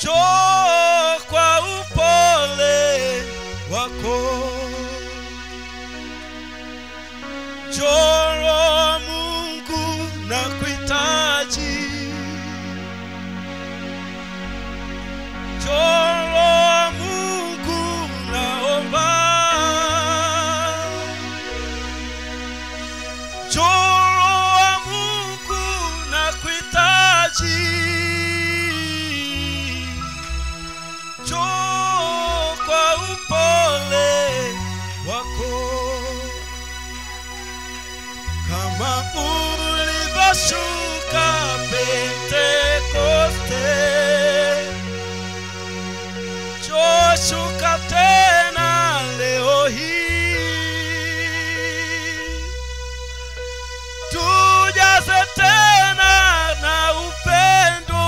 njoo kwa upole wako njoo mungu na kuhitaji njoo mungu naomba njoo mungu na kuhitaji njoo kwa upole wako kama ulivyoshuka Pentekoste, joshuka tena leo hii, tujaze tena na upendo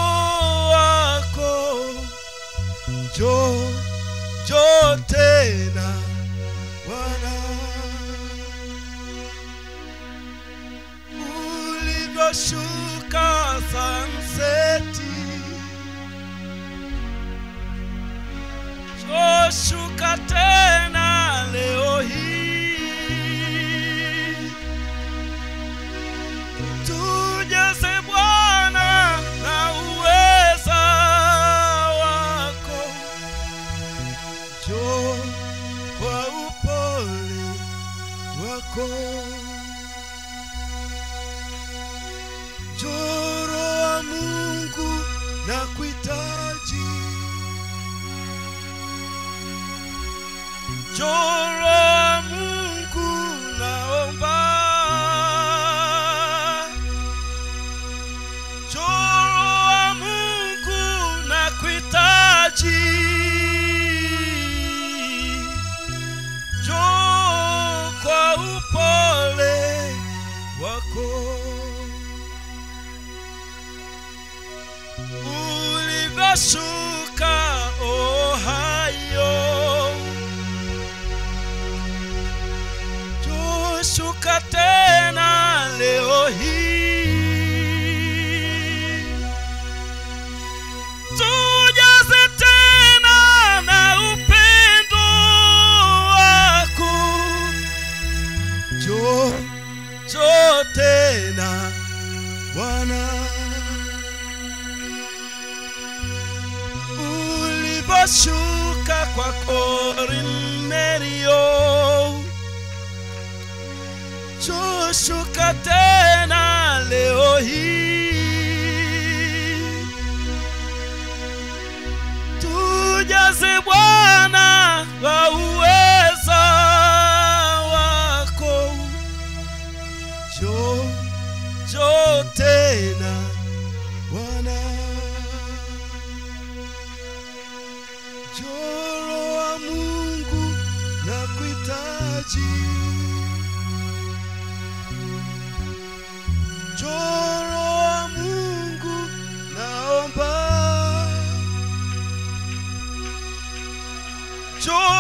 wako, njoo njoo tena Bwana. ulivyoshuka sanseti joshuka tena leo hii tujaze bwana na uweza wako jo kwa upole wako Njoro wa Mungu na kuhitaji, njoro wa Mungu naomba, njoro wa Mungu na kuhitaji, njoo kwa upole wako. ulivyoshuka Ohio, tushuka tena leo hii, tujaze tena na upendo wako, njoo njoo tena Bwana. ulivyoshuka kwa Kornelio, tushuka tena leo hii, tujaze Bwana wa uweza wako, njoo njoo tena Bwana. Njoro wa Mungu na kuhitaji, njoro wa Mungu naomba, njoro